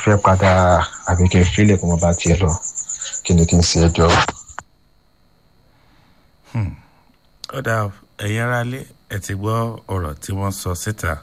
fẹ́ padà àbí kí n fílẹ̀ kó mo bá tiẹ̀ lọ kí ni kí n ṣe ẹjọ́. ọ̀dà ẹ̀yin ará lé ẹ ti gbọ́ ọ̀rọ̀ tí wọ́n sọ síta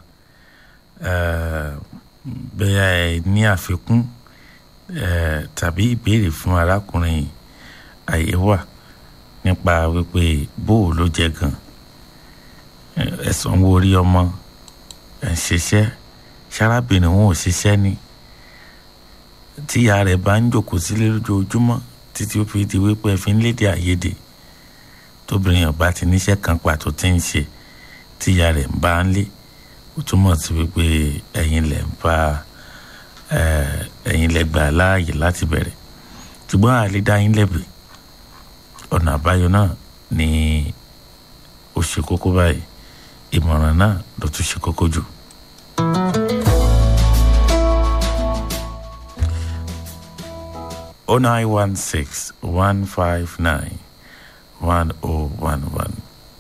bẹ́ẹ̀ ẹ ní àfikún tàbí ìbéèrè fún arákùnrin àyè wà nípa wípé bóò ló jẹ gan ẹ̀sán wo orí ọmọ ẹ̀ ń ṣiṣẹ́ sárábìnrin wọn ò ṣiṣẹ́ ni tíya rẹ̀ bá ń jòkó sílé lójoojúmọ́ títí ó fi di wípé ẹ fi ń lédè àìyedè tóbìnrin ọba ti níṣẹ́ kan pàtó tí ń ṣe tíya rẹ̀ ń bá ń lé ó túmọ̀ sí wípé ẹ̀yin lẹ̀ ń fa ẹ̀yin lẹ̀ gbà láàyè láti bẹ̀rẹ̀ ṣùgbọ́n àlè dá yín lẹ́bi ọ̀nà àbáyọ náà ni ó ṣe kókó báyìí ìmọ̀ràn náà ló tún ṣe kókó jù. oh nine one six one five nine one oh one one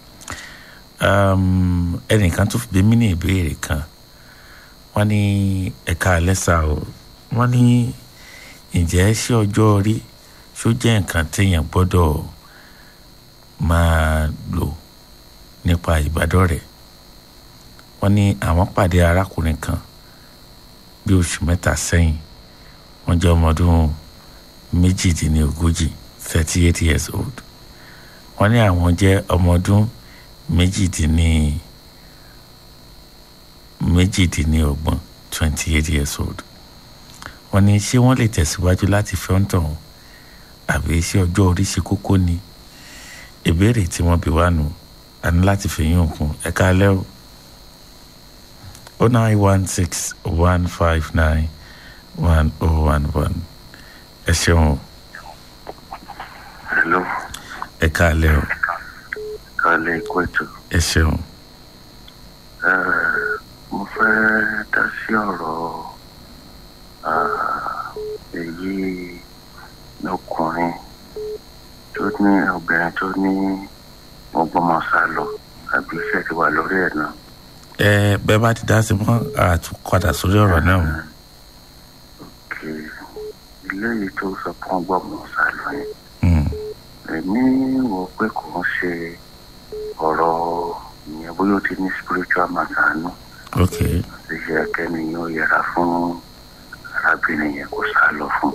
ẹnìkan tó fi bí mí ní ìbéèrè kan wọ́n ní ẹ̀ka àlẹ́sà o wọ́n ní ǹjẹ́ ṣé ọjọ́ orí ṣó jẹ́ nǹkan téèyàn gbọ́dọ̀ máa lò nípa ìbádọ́rẹ̀ẹ́ wọ́n ní àwọn pàdé arákùnrin kan bí oṣù mẹ́ta sẹ́yìn wọ́n jẹ́ ọmọ ọdún méjìdínlógójì thirty eight years old wọ́n ní àwọn jẹ́ ọmọ ọdún méjìdínní méjìdínlọ́gbọ̀n twenty eight years old wọ́n ní ṣé wọ́n lè tẹ̀síwájú láti fẹ́ ń tàn àbí ṣé ọjọ́ orí ṣe kókó ni ìbéèrè tí wọ́n bí wá nù a ní láti fi yín òkun ẹ káalẹ́ o o nine one six one five nine one oh one one ẹ ṣeun o. hello. ẹ káalẹ́ o. kálẹ̀ ikú ètò. ẹ ṣeun. mo fẹ́ dá sí ọ̀rọ̀ èyí lọkùnrin tó ní obìnrin tó ní ọgbọ́n sá lọ àbí iṣẹ́ ti wà lórí ẹ̀ náà. ẹ bẹ́ẹ̀ bá ti dá sí mọ́ àtúnkọ́dà sórí ọ̀rọ̀ náà. ok ilé yìí tó sọ fún ọgbọ́n sá lọ yẹn èmi wò pé kò ń ṣe ọ̀rọ̀ ìyẹn bóyá ó ti ní spiritual matter nù. ok. ṣe yẹ kẹ́ni yóò yẹra fún arábìnrin yẹn kó sá lọ fún.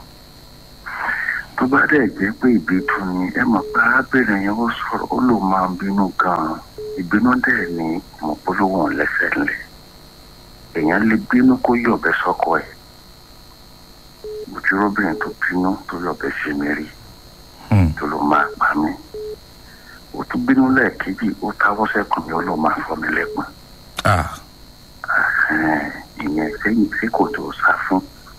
tó bá dẹ̀ jẹ́ pé ìbínú ni ẹ mọ̀ pé arábìnrin yẹn ó sọ̀rọ̀ ó lò máa ń bínú gan-an ìbínú dẹ̀ ni mo polówó lẹ́sẹ̀ ńlẹ̀ èèyàn lè bínú kó yọ̀bẹ sọ́kọ ẹ̀ ojúrọ́bìnrin tó bínú tó yọ̀bẹ ṣe mí rí tó ló máa pa mí ó tún bínú lẹ́ẹ̀kejì ó táwọ́ sẹ́kùn mi ó ló máa fọ́ mi lẹ́pọ̀n ìyẹn sẹ́yìn tí kò tó sá fún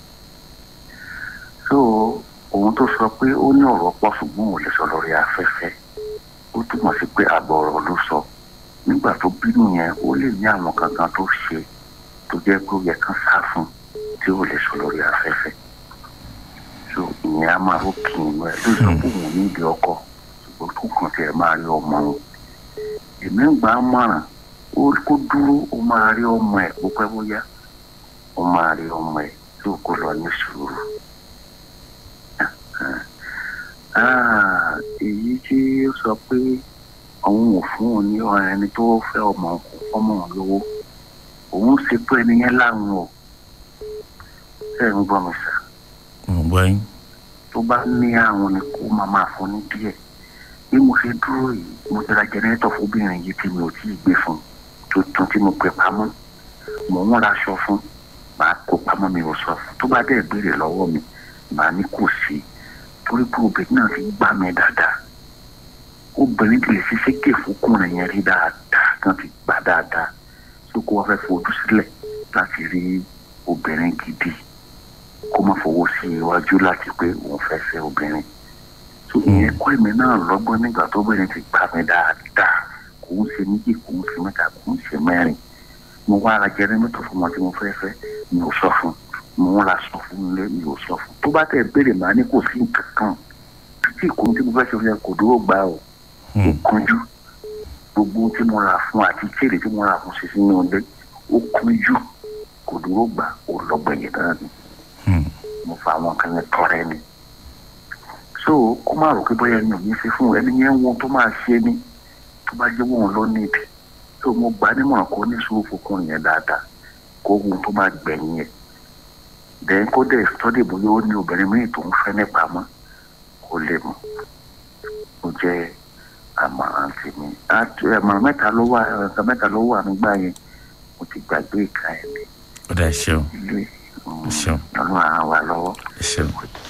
so ohun tó sọ pé ó ní ọ̀rọ̀ pọ̀ ṣùgbọ́n ò lè sọ lórí afẹ́fẹ́ ó túmọ̀ sí pé àbọ̀ ọ̀rọ̀ ló sọ nígbà tó bínú yẹn ó lè ní àwọn kankan tó ṣe tó jẹ́ pé ó yẹ kán sá fún tí ó lè sọ lórí afẹ́fẹ́ so ìyẹn á máa rókì inú ẹ ló sọ pé òun nídìí ọkọ ṣùgbọ́n tó kàn tiẹ̀ máa rí ọmọ òun èmi ń gbà á mọ̀ràn ó kó dúró ó máa rí ọmọ ẹ̀ bó pẹ́ bóyá ó máa rí ọmọ ẹ̀ tí ó kó lọ ní sùúrù èyí tí ó sọ pé òun ò fún òun ní ẹni tó fẹ́ ọmọ kò fọ́mọ òun lówó òun ṣe pé ẹni yẹn láwọn o ṣe ń gbọ́ mi sà. gbọ́ yín. tó bá ní àwọn ni kó máa máa fún ní díẹ̀ bí mo ṣe dúró yìí mo ti ra jẹnẹrétọ̀ fóbìnrin yìí tí mi ò tíì gbé fún tuntun tí mo pè pamọ́ mò ń raṣọ fún màá kó pamọ́ mi ò sọ fún tó bá dẹ̀ béèrè lọ́wọ́ mi màá ní kò sí torí pé obìnrin náà ti gbá mi dáadáa obìnrin ti lè ṣe sékè fúnkùnrin yẹn rí dáadáa kan ti gbà dáadáa tó kó wọ́n fẹ́ fojú sílẹ̀ láti rí obìnrin gidi kó má fowó sí iwájú láti pé òun fẹ́ fẹ́ obìnrin tó ìyẹn kọ́ èmi náà lọ́gbọ́n nígbà tó obìnrin ti gbá mi dáadáa kò ń ṣe méjì kò ń ṣe mẹ́ta kò ń ṣe mẹ́rin mo wá ara jẹrẹ mọ́tò fún ọmọ tí mo fẹ́ fẹ́ mi ò sọ fún mo ń ra sọ fún ilé mi ò sọ fún tó bá tẹ̀ béèrè màá ní kò sí nǹkan kan títí ìkóhun tí mo fẹ́ ṣe fún yẹn kò dúró gbà o ó kánjú gbogbo tí mo rà fún àti kéèrè tí mo rà fún ṣe sínú ilé ó kánjú kò dúró gbà ó lọ́gbẹ̀yìn náà ni mo fa àwọn kan yẹn tọrẹ ni so kó má rò pé bóyá ẹni ò ní fi fún ẹni yẹn wọn tó máa ṣe ni tó bá jẹ́ wọn lọ níbi so mo gbà á nímọ̀ràn kó ní sùúrù fúnkún yẹn dáadáa kó ohun tó máa gbẹ̀yìn yẹn then kó dẹ̀ sọ́dẹ̀ bóyá ó ní obìnrin míì tó ń fẹ́ nípa mọ́ kó lè mọ̀ ó jẹ́ àmọ̀ràn tèmi Àti- àmọ̀ràn mẹ́ta ló wà ẹ̀ka mẹ́ta ló wà nígbà yẹn mo ti gbàgbé ìka ẹ̀ ní ó dà ẹ ṣeun ilé ẹ ṣeun ọlọ́run á wà lọ́wọ́. ẹ ṣeun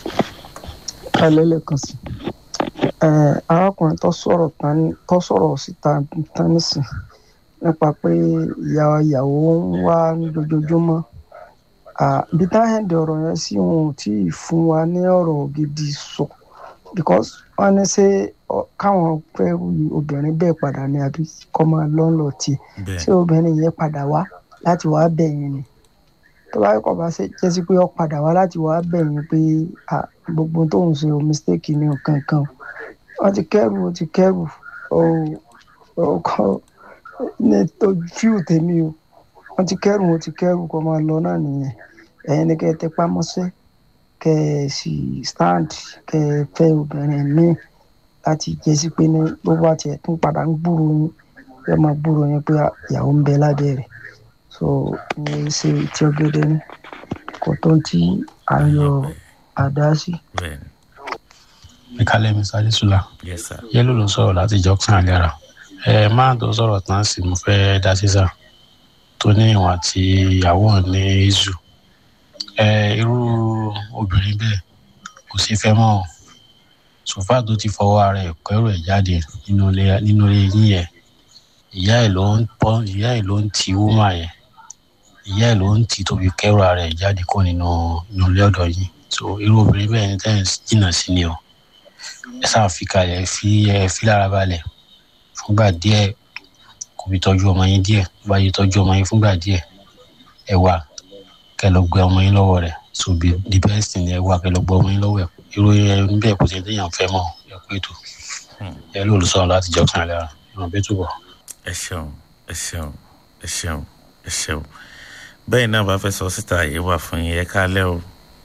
ẹlẹ́lẹ́kan sí ẹ arákùnrin tó sọ̀rọ̀ tán tó sọ̀rọ̀ síta tán nísìn nípa pé ìyá ìyàwó ń wá lójoojúmọ́ Ah, bí táyẹ̀dì ọ̀rọ̀ yẹn sí wọn ò tí ì fún wa ní ọ̀rọ̀ gidi sọ because wọ́n ní ṣé ọ- káwọn fẹ́ obìnrin bẹ́ẹ̀ padà ní àbí kọ́ máa lọ́nlọ́ tiẹ̀ bẹ́ẹ̀ ṣé obìnrin yẹn padà wá láti wá bẹ̀yìn ni tó bá kọ̀ bá ṣe jẹ́ sí pé ó padà wá láti wá bẹ̀yìn pé ah, gbogbo tó ń ṣe o mistake ni nǹkan kan wọ́n ti kẹ́rù ó ti kẹ́rù ó ó kọ́ ní tójú tèmi o wọ́n ti kẹ́rù ó ti kẹ́rù kó máa lọ náà nìyẹn ẹ̀yin ni kẹ́ ẹ tẹpá mọ́ṣẹ́ kẹ́ ẹ sì stand kẹ́ ẹ fẹ́ obìnrin míì láti jẹ́ sí pé ní bó bá tiẹ̀ tún padà ń gbúrò yín ẹ máa gbúrò yín pé ìyàwó ń bẹ lábẹ́ rẹ̀ so ìyẹn ṣe tí ọ̀gẹ̀dẹ̀ ní kò tó ń tí à ń yọ àdá sí. bẹ́ẹ̀ ni ìkàlẹ̀ mi sáré sùlà yes sir yẹ́lò ló sọ̀rọ̀ láti jọ́sán àlẹ́ra ẹ máa tó sọ̀rọ̀ tán sí mo fẹ́ dá sísà tó ní ìwọ̀n àti ìyàwó ẹ̀ ní izu ẹ irú obìnrin bẹ́ẹ̀ kò sí fẹ́ mọ́ o sòfà tó ti fọwọ́ ara ẹ̀ kẹ́rù ẹ̀ jáde nínú ilé nínú ilé yín yẹn ìyá ẹ̀ ló ń pọ́ ìyá ẹ̀ ló ń ti wúmà yẹn ìyá ẹ̀ ló ń ti tóbi kẹ́rù ara ẹ̀ jáde kó nínú nínú ilé ọ̀dọ̀ yín so irú obìnrin bẹ́ẹ̀ ní tẹ́ ẹ̀ jìnnà sí ni o ẹ sáà fi kalẹ̀ ẹ fi ẹ fi lára balẹ̀ fúngbà díẹ̀ kò fi tọ́jú ọmọ yín díẹ̀ tó bá yẹ tọ́jú ọmọ yín fúngbà díẹ̀ ẹ wà kẹ lọ gbé ọmọ yín lọ́wọ́ rẹ̀ so be the best thing ẹ wà kẹ lọ gbé ọmọ yín lọ́wọ́ ẹ̀ irú ẹ níbẹ̀ kò sí téèyàn fẹ́ mọ̀ ẹ pé tó ẹ ló lù sọ̀rọ̀ láti jọ́ kan lára ìràn bí túbọ̀. ẹ ṣeun ẹ ṣeun ẹ ṣeun ẹ ṣeun bẹ́ẹ̀ náà bá fẹ́ sọ síta yìí wà fún yín ẹ káalẹ́ o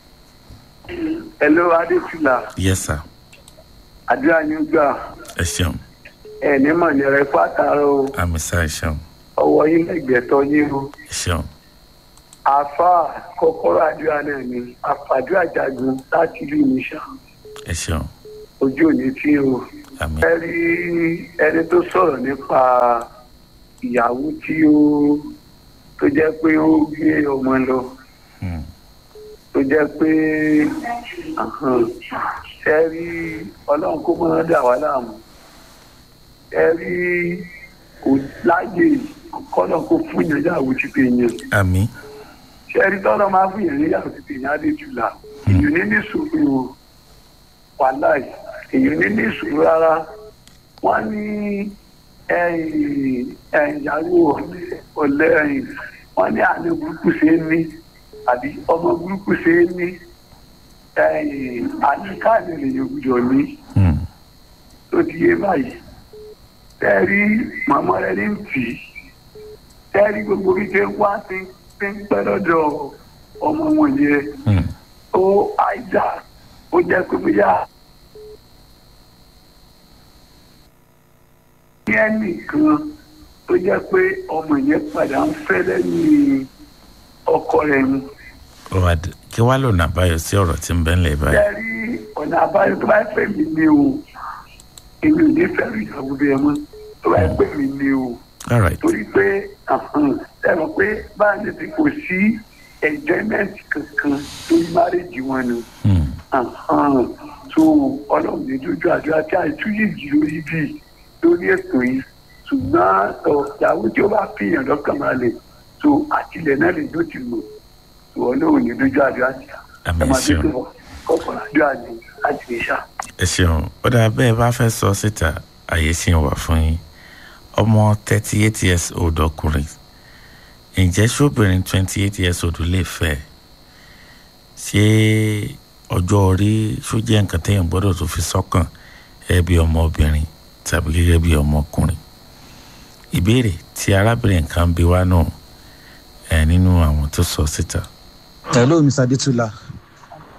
Hello Adétúlà, yes sir àdúrà ní gbà ẹ ṣeun ẹ̀ ní mọ̀ ní rẹ̀ pàtàrọ̀ o, àmì sá ẹ ṣeun ọwọ́ yín lẹ́gbẹ̀ẹ́tọ́ yín o. ẹ ṣeun Àfa kọ́kọ́rọ́ àdúrà náà ni àfàdúrà jagun láti ìlú Ìmísà, ẹ ṣeun ojú òní tí o. àmì Ẹ rí ẹni tó sọ̀rọ̀ nípa ìyàwó tí ó tó jẹ́ pé ó gbé ọmọ lọ Hmm. tó jẹ́ pé ahàn, ẹ rí ọlọ́run kó mọ́ dà wá láàmú ẹ rí kò láyè kọ́nà kó fún yẹn yàwó ti pè yẹn àmì ṣe rí tọ́lọ́ máa fún yẹn yàwó ti pè yẹn á lè jùlá èyàn ní ní sùúrù o wàláì èyàn ní ní sùúrù rárá wọ́n ní ẹ̀yìn ìyàwó ọ̀lẹ́ ẹ̀yìn wọ́n ní àná burúkú ṣe é ní àbí ọmọ burúkú ṣe é ní ẹ̀yìn àníkàlẹ̀ lèyàn gbúdọ̀ ní Hmm. tó ti yé báyìí tẹ́rí màmá rẹ ní tì í tẹ́rí gbogbo bí ṣe ń wá sí ṣe ń pẹ́ lọ́dọ̀ ọmọ wọn yẹn Hmm. ó àìjà ó jẹ́ pé bóyá ní ẹnìkan tó jẹ́ pé ọmọ yẹn padà ń fẹ́ lẹ́yìn ọkọ rẹ̀ mu ó wá dé kí wàá lọ́nà àbáyọ sí ọ̀rọ̀ tí ń bẹ ńlẹ̀ báyìí tẹ́rí ọ̀nà àbáyọ tó bá fẹ́ mi ni o èmi ò ní fẹ́ rí ìyàwó bẹ́ẹ̀ mọ́ tó bá fẹ́ mi ni o. all right torí pé ẹ̀rọ pé báyìí ti kò sí enjoyment kankan lórí márèjì wọn ni Hmm. so ọlọ́run ní dójú àdúrà tí àìtúyè jì lórí bí lórí ètò yìí ṣùgbọ́n ìyàwó tí ó bá fi hàn lọ́kàn máa lè so àtìlẹ̀ náà lè dó ti mọ̀ so ọlọ́run ní dójú àdúrà tí a àmì ẹ máa ṣeun dúró kọ́kọ́ àdúrà ní láti lè ṣá. ẹ ṣeun ó dáa bẹ́ẹ̀ bá fẹ́ sọ síta àyè sì ń wà fún yín ọmọ thirty eight years old ọkùnrin ǹjẹ́ ṣóbìnrin twenty eight years old lè fẹ́ ṣé ọjọ́ orí ṣó jẹ́ nǹkan téèyàn gbọ́dọ̀ tó fi sọ́kàn gẹ́gẹ́ bí ọmọbìnrin tàbí gẹ́gẹ́ bí ọmọkùnrin ìbéèrè tí arábìnrin kan bí wá náà ẹ̀ nínú àwọn tó sọ síta hello mr adetula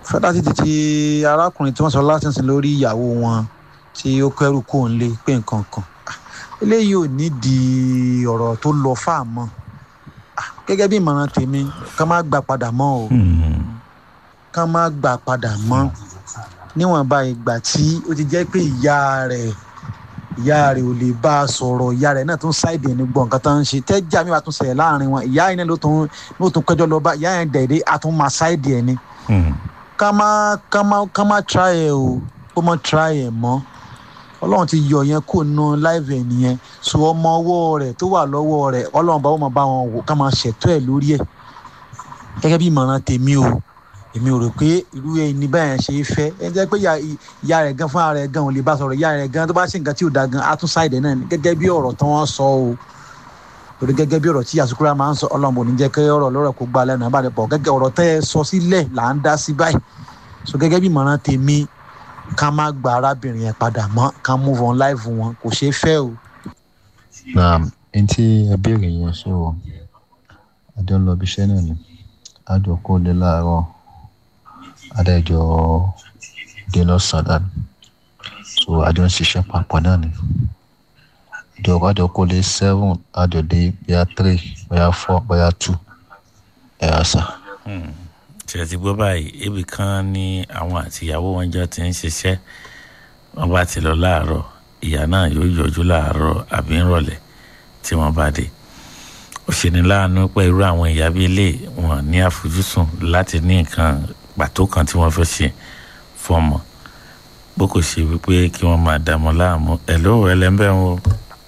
fẹ́dá títí ti arákùnrin tí wọ́n sọ látìsín lórí ìyàwó wọn tí ó kẹ́rù kó ń lé pé nǹkan kan eléyìí ò nídìí ọ̀rọ̀ tó lọ fáàmọ́ gẹ́gẹ́ bí ìmọ̀ràn tèmi ká má gbà padà mọ́ o ká má gbà padà mọ́ níwọ̀nba ìgbà tí ó ti jẹ́ pé ìyá rẹ̀ ìyá rẹ̀ ò lè bá a sọ̀rọ̀ ìyá rẹ̀ náà tún ṣáìdì ẹni gbọ́ nǹkan tó ń ṣe tẹ́jà mi wà tún ṣẹlẹ̀ láàrin wọn ìyá yẹn ló tún ló tún kẹjọ lọ bá ìyá yẹn dẹ̀ẹ́dẹ́ a tún máa ṣáìdì ẹni ká má ká má ká má try ẹ o kó má try ẹ mọ́ ọlọ́run ti yọ yẹn kó nu láìvẹ̀ nìyẹn so ọmọ ọwọ́ rẹ̀ tó wà lọ́wọ́ rẹ̀ ọlọ́run bá wọn máa bá wọn wò ká máa ṣètò ẹ̀ lórí ẹ̀ gẹ́gẹ́ bí ìmọ̀ràn tèmi o èmi ò rò pé irú ẹni báyẹn ṣe é fẹ́ ẹ jẹ́ pé ìyá rẹ̀ gan fúnra rẹ̀ gan ò lè bá sọ̀rọ̀ ìyá rẹ̀ gan tó bá ṣe nǹkan tí ò da gan á tún ṣáìdẹ̀ náà ni gẹ́gẹ́ bí ọ̀rọ̀ tí wọ́n sọ o torí gẹ́gẹ́ bí ọ̀rọ̀ tí àsukúrà máa ń sọ ọlọ́run ò ní jẹ́ kí ọ̀rọ̀ lọ́rọ̀ kó gbá lẹ́nu àbálẹ̀ pọ̀ gẹ́gẹ́ ọ̀rọ̀ tẹ́ ẹ sọ sílẹ̀ là ń dá sí báyìí so gẹ́gẹ́ bí ìmọ̀ràn tèmi ká má gba arábìnrin yẹn padà mọ́ ká move on life wọn kò ṣeé fẹ́ o. na n tí ẹ béèrè yẹn ṣé o adé ń lọ ibi iṣẹ́ náà ni àjọ kó lé láàárọ̀ adájọ dé lọ́sàn-án so àjọ ń ṣiṣẹ́ papọ̀ náà ni àjọ àjọ kó lé seven àjọ dé bóyá three bóyá four bóyá two ẹ̀ ẹ́ sà. ṣe ti gbọ́ báyìí ibì kan ní àwọn àtìyàwó wọn jọ ti ń ṣiṣẹ́ wọn bá ti lọ láàárọ̀ ìyá náà yóò yọjú láàárọ̀ àbí ńrọ̀lẹ́ tí wọ́n bá dé ó ṣe ní láàánú pé irú àwọn ìyá bíi ilé wọn ní àfojúsùn láti ní nǹkan pàtó kan tí wọ́n fẹ́ ṣe fọmọ bó kò ṣe wípé kí wọ́n máa dààmú láàmú ẹ̀ ló ẹlẹ́ńbẹ́ ń wo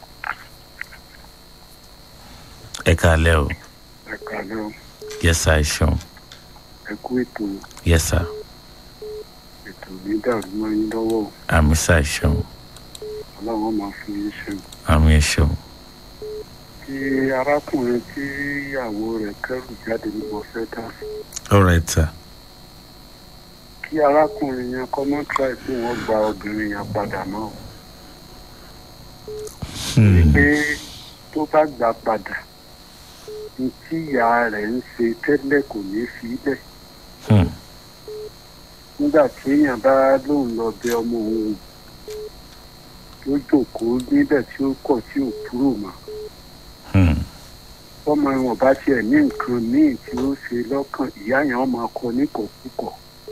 ẹ kàlẹ́ o ẹ kàlẹ́ o yẹ́sà ìṣeun ẹ kú ètò yẹ́sà ètò ní dàrú mọ́ yín lọ́wọ́ o àmì sà ìṣeun ọlọ́run máa fún yín ṣe àmì ìṣeun kí arákùnrin tí ìyàwó rẹ̀ kẹ́rù jáde ní mo fẹ́ dá sí alright sir kí arákùnrin yẹn kọ́ mọ́ tíráì pé wọ́n gba obìnrin yẹn padà mọ́ o pé tó bá gbà padà ní tí ìyá rẹ̀ ń ṣe tẹ́lẹ̀ kò ní fi lẹ̀ Hmm. nígbà tí èèyàn bá lóun lọ bẹ ọmọ òun tó jókòó níbẹ̀ tí ó kọ̀ tí ò kúrò mọ́ Hmm. ọmọ wọn bá tiẹ̀ ní nǹkan míì tí ó ṣe lọ́kàn ìyá yẹn ọmọ akọ níkọ̀ọ́kùkọ̀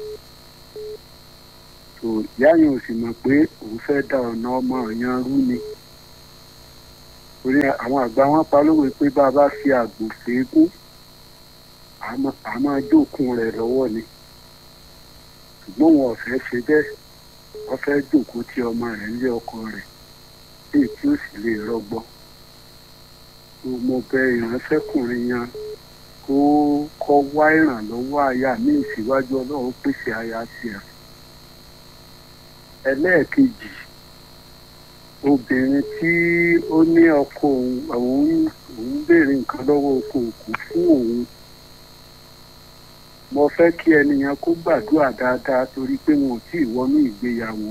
tó ìyá yẹn ò sì mọ̀ pé òun fẹ́ da ọ̀nà ọmọ yẹn rú ni torí àwọn àgbà wọn pa lówe pé bá a bá fi àgbò fèégún a máa jókòó rẹ̀ lọ́wọ́ ni ṣùgbọ́n wọn ò fẹ́ ṣe bẹ́ẹ̀ wọ́n fẹ́ jókòó tí ọmọ rẹ̀ ń lé ọkọ rẹ̀ léyìí tí ó sì lè rọgbọ mo bẹ ìránṣẹ́kùnrin yẹn kó kọ́ wá ìrànlọ́wọ́ aya ní ìsíwájú ọlọ́run pèsè aya tiẹ̀ ẹlẹ́ẹ̀kejì obìnrin tí ó ní ọkọ òun òun òun béèrè nǹkan lọ́wọ́ ọkọ òkú fún òun mo fẹ́ kí ẹni yẹn kó gbàdúrà dáadáa torí pé wọn ò tí ì wọnú ìgbéyàwó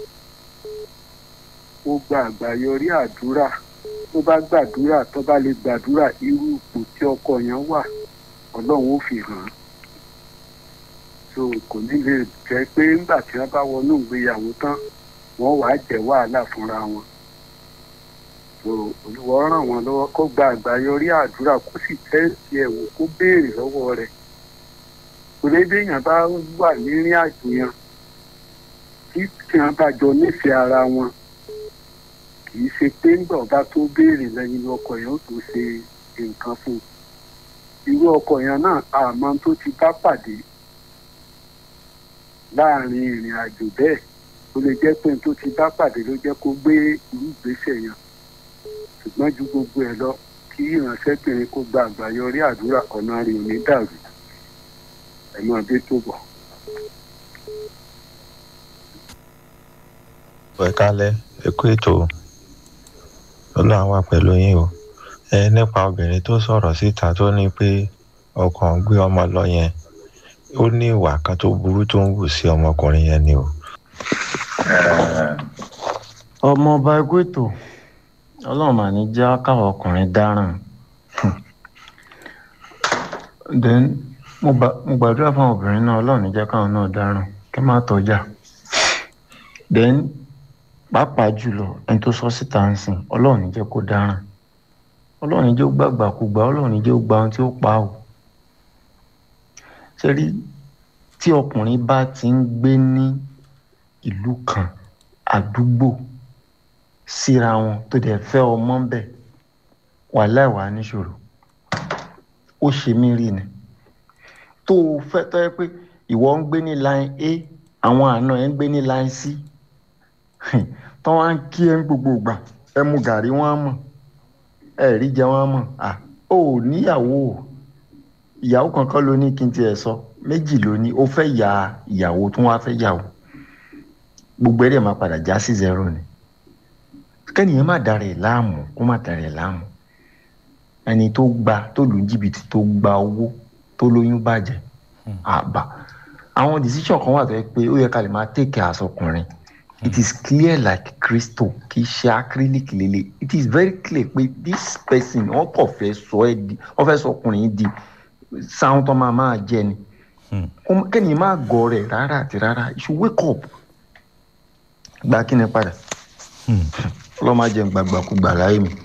ó gba àgbáyọrí àdúrà tó bá gbàdúrà tó bá lè gbàdúrà irú ipò tí ọkọ yẹn wà ọlọ́run ó fi hàn án so kò ní lè jẹ́ pé nígbà tí wọ́n bá wọnú ìgbéyàwó tán wọ́n wàá jẹ́ wàhálà fúnra wọn so olùwọ́ ràn wọ́n lọ́wọ́ kó gba àgbáyọrí àdúrà kó sì tẹ́sí ẹ̀ wò kó béèrè lọ́wọ́ rẹ̀ torí bí èèyàn bá wà nírìn àjò yẹn tí tí wọ́n bá jọ nífẹ̀ẹ́ ara wọn kì í ṣe pé ńgbà ọba tó béèrè lẹ́yìn ọkọ yẹn ó tó ṣe nǹkan fún un irú ọkọ yẹn náà àmọ́ tó ti bá pàdé láàrin ìrìn àjò bẹ́ẹ̀ ó lè jẹ́ pé tó ti bá pàdé ló jẹ́ kó gbé irú ìgbésẹ̀ yẹn ṣùgbọ́n ju gbogbo ẹ̀ lọ kí ìránṣẹ́bìnrin kó gba àgbáyọrí àdúrà ọ̀nà rẹ̀ ò ní dàrú ẹ̀ máa dé tó bọ̀. ẹ kálẹ́ ẹ kú ètò ọlọ́run wà pẹ̀lú yín o ẹ nípa obìnrin tó sọ̀rọ̀ síta tó ní pé ọkàn ń gbé ọmọ lọ yẹn ó ní ìwà kan tó burú tó ń wù sí ọmọkùnrin yẹn ni o. ọmọ ọba ẹgbẹ́ ètò ọlọ́run mà ní já káwọn ọkùnrin dáràn then mo gbà- mo gbàdúrà fún àwọn obìnrin náà ọlọ́run ní jẹ́ káwọn náà dáràn kí má tọ́jà then pàápàá jùlọ ẹni tó sọ síta ń sìn ọlọ́run ní jẹ́ kó dáràn ọlọ́run ní jẹ́ ó gbàgbà kó gbà ọlọ́run ní jẹ́ ó gba ohun tí ó pa ò ṣe rí tí ọkùnrin bá ti ń gbé ní ìlú kan àdúgbò síra wọn tó dẹ̀ fẹ́ ọmọ ń bẹ̀ wàhálà ìwà níṣòro ó ṣe mí rí ni tó o fẹ́ tọ́ ẹ pé ìwọ ń gbé ní line a àwọn àna ẹ ń gbé ní line c tọ́ wá ń kí ẹ ń gbogbo ìgbà ẹ mu gàrí wọn á mọ̀ ẹ rí jẹ wọn á mọ̀ à ó níyàwó o ìyàwó kankan ló ní kí n tiẹ̀ sọ méjì ló ní ó fẹ́ ya ìyàwó tó wá fẹ́ yàwó gbogbo ẹ̀ dẹ̀ máa padà já sí zero ni kẹ́nìyàn má darẹ̀ láàmú kó má darẹ̀ láàmú ẹni tó gba tó lu jìbìtì tó gba owó tó lóyún bàjẹ́ àbá àwọn decision kan wà tó yẹ pé ó yẹ ká lè máa take care àsọkùnrin it is clear like crystal kì í ṣe acrylic lele it is very clear pé this person wọn kò fẹ́ sọ ẹ di wọn fẹ́ sọ ọkùnrin yìí di sáwọn tó máa máa jẹ ni Kó- kẹ́nìyàn má gọ̀ rẹ̀ rárá àti rárá you should wake up gba kí ni padà ọlọ́run máa jẹun gbàgbàkúgbà láyé mi.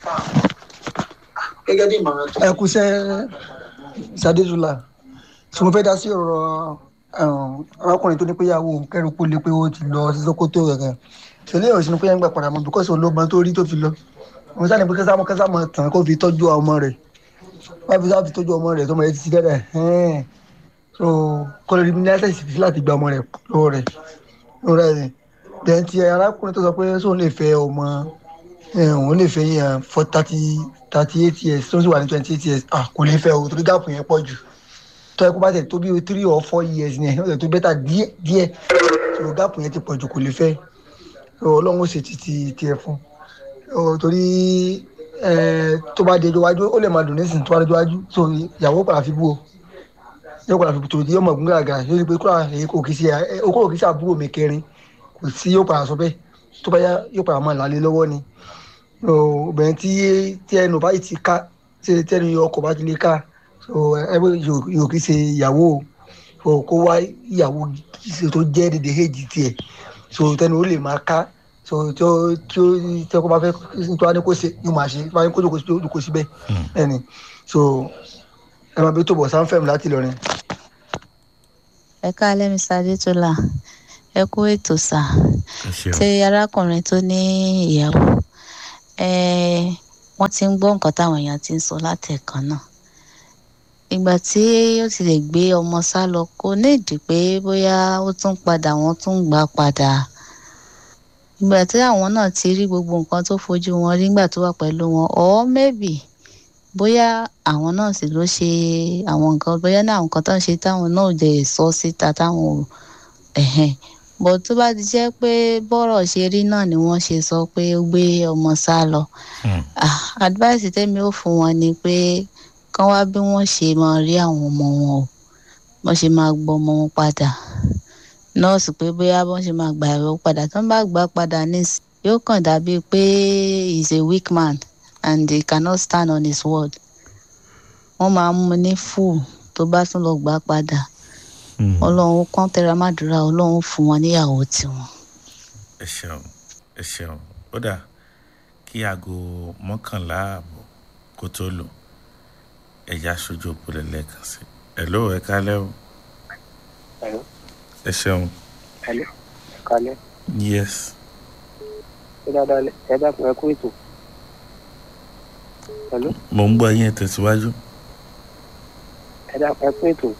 gẹ́gẹ́ bí ìmọ̀ràn tó. ẹ kú sẹ́ sadezula tí mo fẹ́ dá sí ọ̀rọ̀ um, arákùnrin tó ní pé ìyàwó òun kẹ́rù kó lé pé ó ti lọ sí sokoto rẹ̀ rẹ̀ ṣẹlẹ̀ ìròyìn pé yẹn ń gbà padà mọ́ bíkọ́sì olóògbé tó rí tó fi lọ mo sáà ní pé kẹ́sàmọ́ kẹ́sàmọ́ tàn kó fi tọ́jú ọmọ rẹ̀ wọ́n fi sáà fi tọ́jú ọmọ rẹ̀ tọmọ rẹ̀ ti ti dẹ́rẹ̀ ẹ̀ẹ́n so kó lè rí ní láti fi láti gba ọmọ rẹ̀ lọ́wọ́ rẹ̀ lọ́wọ́ rẹ̀ then ti arákùnrin tó sọ pé sóun lè fẹ́ ọmọ ẹ̀, òun lè fẹ́ yẹn for thirty thirty eight years tó ń sì wà ní twenty eight years ah kò lè fẹ́ o torí gáàpù yẹn pọ̀ jù tó ẹ kó bá tẹ̀ tó bí three or four years yẹn ó tẹ̀ tó bẹ́tà díẹ̀ díẹ̀ tó gáàpù yẹn ti pọ̀ jù kò lè fẹ́ So, ọlọ́run ó ṣe ti ti tiẹ̀ fún So, torí ẹ, tó bá dé iwájú ó lè máa dùn nísìnyí tó bá dé iwájú so ìyàwó padà fi bú o yóò padà fi tòdì yóò mọ̀ gún gàgà yóò rí i pé kúrò èyí kò kì í ṣe ẹ, okòrò kì í ṣe àbúrò mi kẹrin kò sí yóò padà sọ bẹ́ẹ̀ tó bá yá yóò padà máa lálé lọ́wọ́ ni So, obìnrin tí tí ẹnu báyìí ti ká tí tí ẹnu ọkọ̀ bá ti lè ká so ẹ bó yóò kì í ṣe ìyàwó o so kó wá ìyàwó tó jẹ́ dédé èjì tiẹ̀ so tẹnu ó lè máa ká so tí ó tí ó tí ó bá fẹ́ tó wá ní kó ṣe yóò máa ṣe tó bá ní kó jókòó sí jókòó síbẹ̀ ẹni so ẹ máa bí tó bọ̀ sáńfẹ̀mù láti Ìlọrin. ẹ káalẹ́ mr adétọ́lá ẹ kú ètò sà ẹ ṣeun tí arákùnrin tó ní ìyàwó eh, wọ́n ti ń gbọ́ nǹkan táwọn èèyàn ti ń sọ látẹ̀kan náà ìgbà tí ó ti lè gbé ọmọ sá lọ kò ní ìdí pé bóyá ó tún padà wọ́n tún gbà padà ìgbà tí àwọn náà ti rí gbogbo nǹkan tó fojú wọn rí nígbà tó wà pẹ̀lú wọn or maybe bóyá àwọn náà sì ló ṣe àwọn nǹkan bóyá náà àwọn nǹkan tó ń ṣe táwọn náà ò lè sọ síta táwọn ò ẹ̀hẹ̀n bó tó bá ti jẹ́ pé bọ́rọ̀ ṣe rí náà ni wọ́n ṣe sọ pé ó gbé ọmọ sá lọ Ah, advice tẹ́mi ò fún wọn ni pé kán wá bí wọ́n ṣe máa rí àwọn ọmọ wọn o wọ́n ṣe máa gbọ́ ọmọ wọn padà nọ́ọ̀sì pé bóyá wọ́n ṣe máa gbà ẹ̀rọ padà tó ń bá gbà padà nísìn yóò kàn dàbí pé he is a weak man and he cannot stand on his word wọ́n máa mú ní full tó bá tún lọ gbà padà ọlọ́run kàn tẹra mádùúrà ọlọ́run fún wọn níyàwó tiwọn. ẹ ṣeun ẹ ṣeun ó dà kí aago mọ́kànlá ààbọ̀ kó tó lò ẹ̀yà aṣojú òpólẹ̀ lẹ́ẹ̀kan sí ẹ̀ ló ẹ kálẹ́ o Hello. ẹ ṣeun Hello. Kalẹ́. yes Ṣé dáadáa lẹ- ẹ dákun ẹ kú ètò? Hello. mo ń gbọ́ yín ẹ tẹ̀síwájú Ẹ dákun ẹ kú ètò.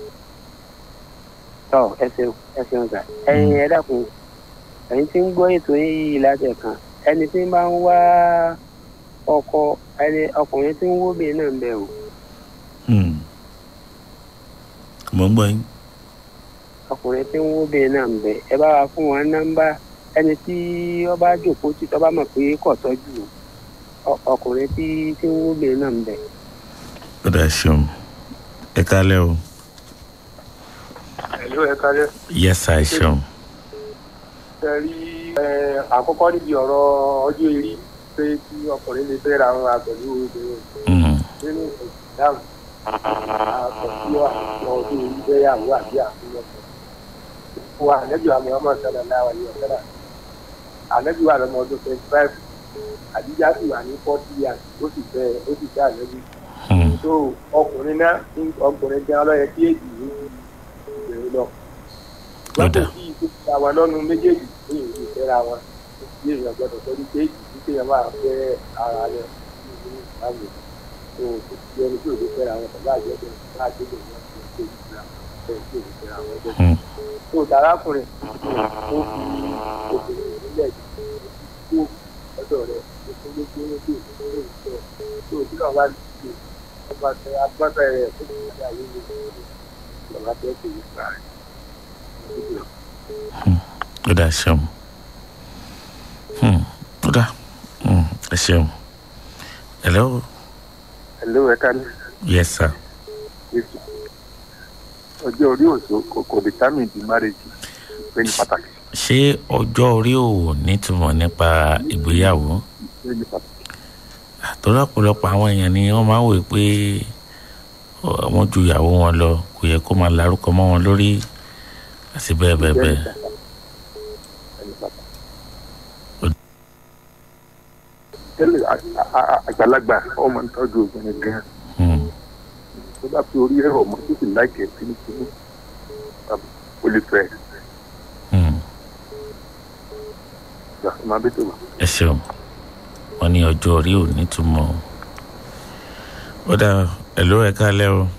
Tọ́ ẹ ṣeun ẹ ṣeun sà. Ẹyin ẹ dákun ẹ̀yin tí ń gbọ́ ètò yìí látẹ̀kan ẹni tí ń bá ń wá ọkọ ẹni ọkùnrin tí ń wóbìnrin náà ń bẹ o. Hmm. mo ń gbọ́ yín ọkùnrin tí ń wóbìnrin náà ń bẹ ẹ bá wa fún wọn nọ́mbà ẹni tí ó bá jòkó tí tó bá mọ̀ pé kò tọ́jú ọ- ọkùnrin tí tí ń wóbìnrin náà ń bẹ. ó dà ẹ ṣeun ẹ kálẹ́ o Hello, ẹ kálẹ́. yes sir, ẹ ṣeun Ṣé rí ẹ, àkọ́kọ́ níbi ọ̀rọ̀ ọjọ́ eré pé kí ọkùnrin lè fẹ́ ra wọn pẹ̀lú obìnrin Hmm. nínú ìdáhùn àkọsílẹ̀ àwọn ọdún ìgbéyàwó àbí àfihàn wa ànẹ́bí wa muhammad sallallahu alayhi wa sallam ànẹ́bí wa lọ́mọ ọdún twenty five àdíjà sì wà ní forty years ó sì fẹ́ ó sì fẹ́ ànẹ́bí. so ọkùnrin náà ọkùnrin jẹ́ ọlọ́yẹ tí èjì ní ti ìbẹ̀rẹ̀ lọ. lọ́pọ̀ sí ìfúnpá wa lọ́nu méjèèjì ní ìlú ìfẹ́ra wọn ní èèyàn gbọ́dọ̀ sọ́dún pé èjì tí kéèyàn máa fẹ́ ara rẹ̀ ní ìlú ìsìlámù tó kò sí ẹni tí ò lè fẹ́ra wọn pẹ̀lú àjẹbẹ̀ láti lè wọ́n ti ṣe ìgbà bẹ́ẹ̀ tí ò lè fẹ́ra wọn jẹ́. tó dárákùnrin ó fi obìnrin nílẹ̀ kó ọ̀dọ̀ rẹ̀ ó fún lójú lójú ìfúnlẹ̀ ìfẹ́ tó bí wọn bá lè ṣe ọba tẹ agbábẹ́ rẹ̀ ó ti ṣe àyè ní ìjọba tẹ́ kò ní gbà rẹ̀. ó dà ṣeun ó dà ẹ ṣeun hello. hello ẹ ká ní. yes sir. ọjọ́ orí òṣò kò determine the marriage ìpè ní pàtàkì. ṣé ọjọ́ orí ò nítumọ̀ nípa ìgbéyàwó? ìpè ní pàtàkì. torí ọ̀pọ̀lọpọ̀ àwọn èèyàn ni wọ́n máa ń wò pé wọ́n ju ìyàwó wọn lọ kò yẹ kó máa larúkọ mọ́ wọn lórí àti bẹ́ẹ̀ bẹ́ẹ̀ bẹ́ẹ̀. tẹ́lẹ̀ àgbàlagbà ọmọ ìtọ́jú obìnrin gan tó bá fi orí ẹ̀rọ ọmọ tó sì láìkẹ́ fínífíní ó lè fẹ́ gbà máa bẹ́ tó wà. ẹ ṣeun wọn ní ọjọ́ orí ò nítumọ̀ ó dà ẹ̀ló ẹ káalẹ́ o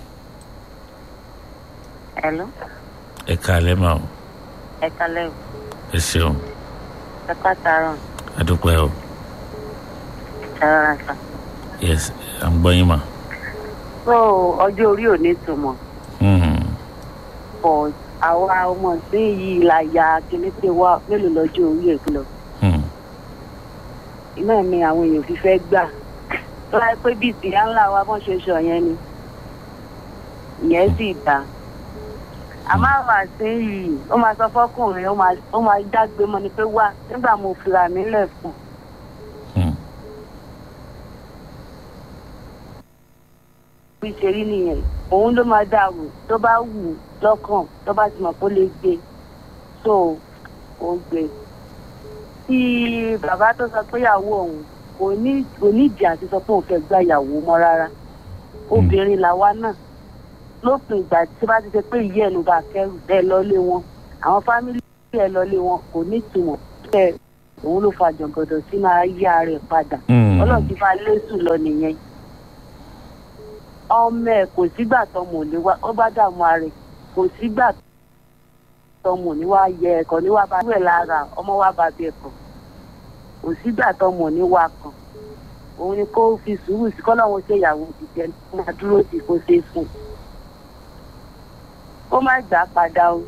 Hello, ẹ káalẹ́ mà o ẹ kalẹ́ o, ẹ ṣeun ẹ pàtàrọ̀, adúpẹ́ o ẹ rọra sà. yes à ń gbọ́ yín mà. So ọjọ́ orí ò ní túmọ̀, Hmm. but àwa ọmọ ìsín yìí la ya kíní wa mélòó lọ́jọ́ orí ẹ̀ lọ. Hmm. Iná ni àwọn èèyàn fi fẹ́ gbà. Tó láyé pé bíi tìyá ńlá wa bọ́n ṣe sọ yẹn ni. Ìyẹn sì dá. Àmọ́ àwọn àsín yìí, ó máa sọ fọ́kùnrin, ó máa- ó máa dágbé mọ́ ni pé wá nígbà mo fira mi lẹ̀ fún. bí ṣe rí nìyẹn òun ló máa dà wò tó bá wù ú lọ́kàn tó bá ti mọ̀ pé ó lè gbé so ó gbé tí bàbá tó sọ pé ìyàwó òun kò ní kò ní ìdí àti sọ pé òun fẹ́ gba ìyàwó mọ́ rárá obìnrin làwa náà lópin ìgbà tí bá ti ṣe pé ìyá ẹ̀ ló bá kẹ́rù ẹ lọ́lé wọn àwọn fámìlì ẹ lọ́lé wọn kò ní ìtumọ̀ tẹ òun ló fa jọ̀gọ̀dọ̀ sínú ayé ara ẹ̀ padà Mm. ọlọ́run ti fa lẹ́sùn lọ nìyẹn ọmọ ẹ kò sígbà tọmọ ò ní wá ó bá dààmú ara ẹ kò sígbà tọmọ ò ní wá yẹ ẹkọ ní wá bá wẹ lára ọmọ wa bá bí ẹkọ kò sígbà tọmọ ò ní wá kan òun ni kó fi sùúrù sí kọ́lọ́run ṣe ìyàwó ti jẹ kó máa dúró sí kó ṣe é fún un ó má gbà á padà o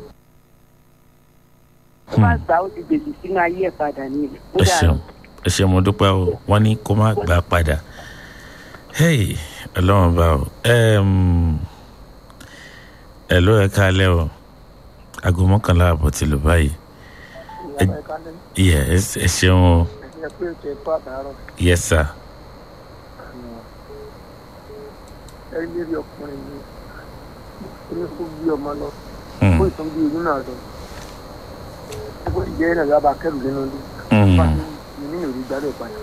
ó má gbà á ó ti gbèsè sínú ayé ẹ̀ padà nílẹ̀ ó ẹ dàrú. ṣeun ẹ ṣeun mo dúpẹ́ o wọ́n ní kó má gbà padà hey ọlọ́run bá o Em, ẹ ló ẹ káalẹ́ o aago mọ́kànlá àbọ̀ ti lò báyìí ẹ yẹ ẹ- ẹ ṣeun o ẹ pé ètò ẹ̀kọ́ àtàárọ̀ yes sir ẹ rí lérí ọkùnrin mi ó kó bí ọmọ lọ Hmm. ó ìtàn bí oyún náà lọ ó kó ìjẹ́ ẹ̀ náà lábà kẹrù nínú ilé Hmm. bá mi ní ìrírí gbádùn padà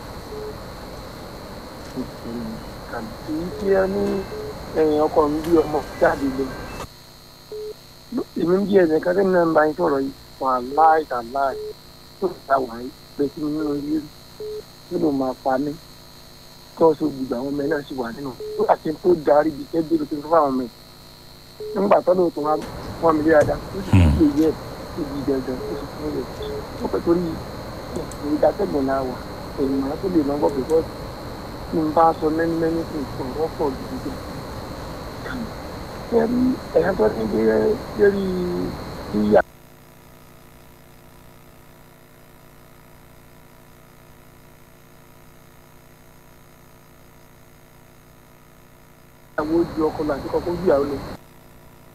èyí tí ẹ ní ẹ̀yìn ọkọ mi bí ọmọ jáde lọ èmi ń bí ẹ̀sẹ̀ kan tẹ́mi náà ń bá yín sọ̀rọ̀ yìí wà láì tà láì tó ta wà yìí pé kí mi nínú ilé rí nínú máa pa mí tó so gbogbo àwọn ọmọ ẹ náà sì wà nínú tó àti tó darí ibi tẹ́ bí ló ti fún àwọn ọmọ ẹ nígbà tó lóòótọ́ wọn wọn mi léra dá ó sì fi lè yẹ ó di dandan ó sì fún rẹ̀ ó pẹ̀ torí ìdátẹ́gbọ̀n náà wà èyí máa tó lè máa gbọ́ pé bọ́ọ̀sì tí n bá sọ mẹ́ni mẹ́ni fún ìfún ọ̀pọ̀ gidi gan. ẹ̀rí ẹ̀yà tó ti gbé lérí yíyá. ìyàwó ju ọkọ lọ àti kọkọ ju ìyàwó lọ